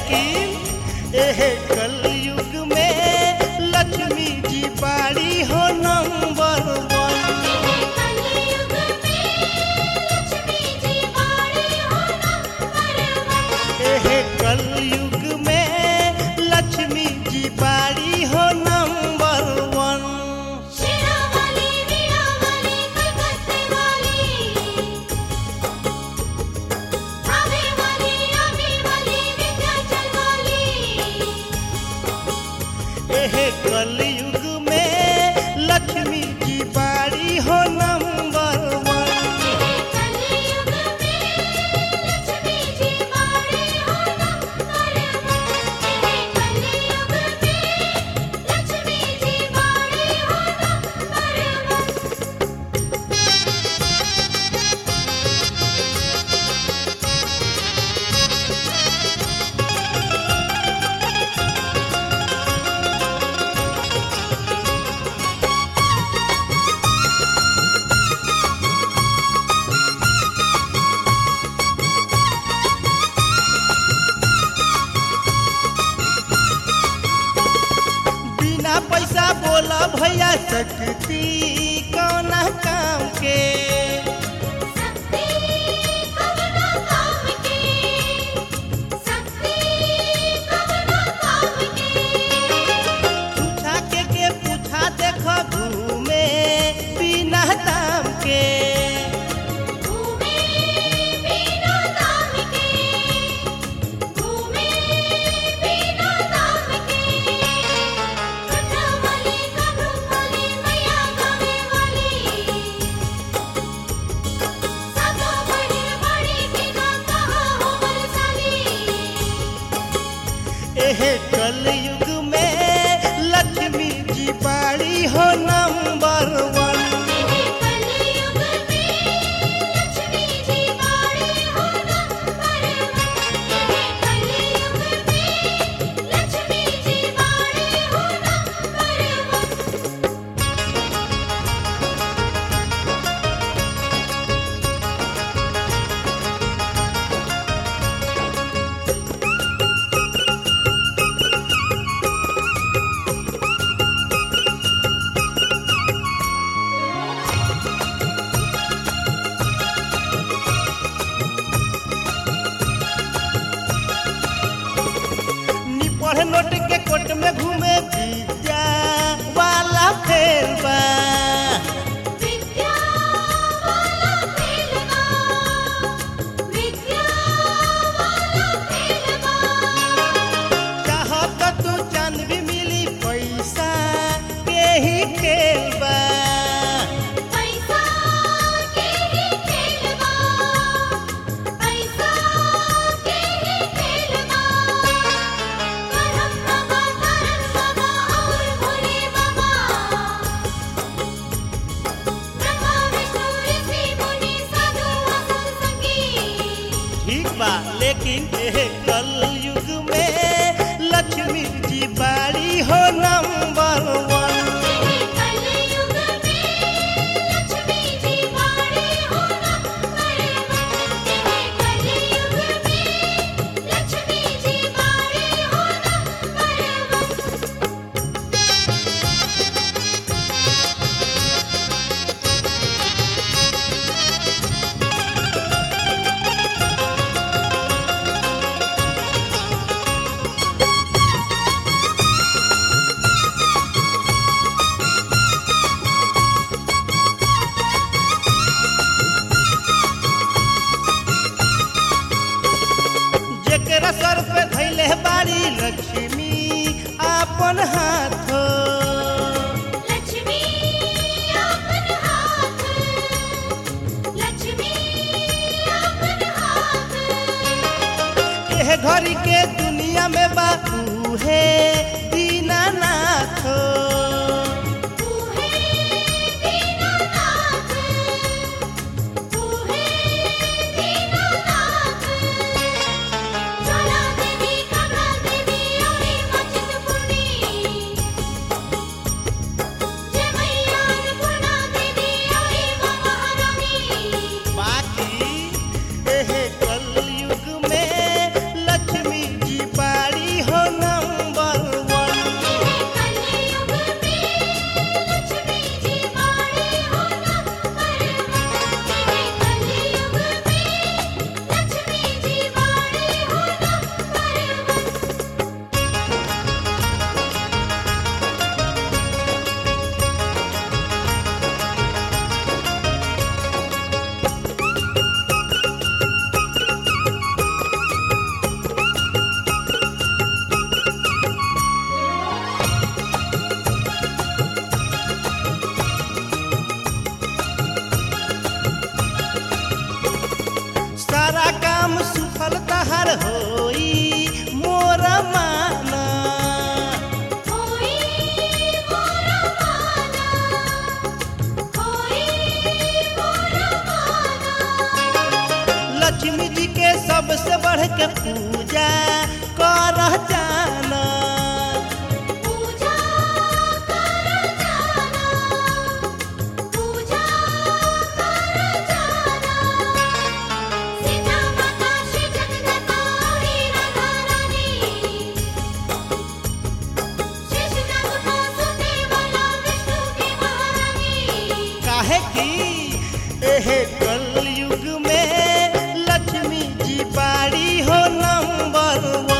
लेकिन एह कलयुग में लक्ष्मी जी बाड़ी हो नंबर वन कलयुग में लक्ष्मी जी बाड़ी हो नंबर वन एह कलयुग में लक्ष्मी जी बाड़ी हो नंबर वन शेरा वाली वीणा वाली कलकत्ते वाली आवे वाली आवे वाली विंध्याचल वाली एह कलयुग में लक्ष्मी जी बाड़ी हो नंबर वन कलयुग में लक्ष्मी जी बाड़ी हो नंबर वन कलयुग में लक्ष्मी जी बाड़ी हो नंबर वन बिना पैसा बोला भैया सकती कौना काम के शक्ति कवना काम की शक्ति कवना काम की पूछा के के पूछा देख घूमे बिना दाम के घूमे बिना दाम के घूमे बिना दाम के कथा वाली कब्र वाली मैया गावे वाली सबो बड़ी बड़ी के ना कहा हो बलशाली एह कलयुग में लक्ष्मी जी बाड़ी हो नंबर वन कलयुग में लक्ष्मी जी बाड़ी हो नंबर वन कलयुग में लक्ष्मी जी बाड़ी हो नंबर वन निपढ़ नोट के कोट में घूमे विद्या वाला फेर बा विद्या वाला खेलवा विद्या वाला खेलवा चाहत तू चांद भी मिली पैसा के ही खेल बा पैसा के ही खेलवा पैसा के ही खेलवा करम बाबा करम बाबा और भोले बाबा ब्रह्मा विष्णु ऋषि मुनि साधु असुर संगी ठीक बा लेकिन एह कलयुग में लक्ष्मी जी बाड़ी हो नंबर वन कलयुग में लक्ष्मी जी बाड़ी हो नंबर वन कलयुग में लक्ष्मी जी बाड़ी हो नंबर वन जेकरा सर पे धैले बाड़ी लक्ष्मी आपन हाथ लक्ष्मी अपन हाथ लक्ष्मी अपन हाथ एह घड़ी के दुनिया में बाबू है दीनानाथ तू है दीनानाथ तू है दीनानाथ ज्वाला देवी कमला देवी औरी मचित पुरनी जय मैया अन्नपूर्णा देवी औरी माँ महारानी बाकी एह कलयुग में लक्ष्मी जी बाड़ी सफल तहर होई मोर माना होई मोरा माना होई मोरा माना लक्ष्मी जी के सबसे बढ़ के पूजा कर जाना पूजा कर जाना पूजा कर जाना सीता माता श्री जगदम्बा और राधा रानी शेष नाग को सुते वाला विष्णु की महारानी काहे की एहे कलयुग में लक्ष्मी जी बाड़ी हो नंबर वन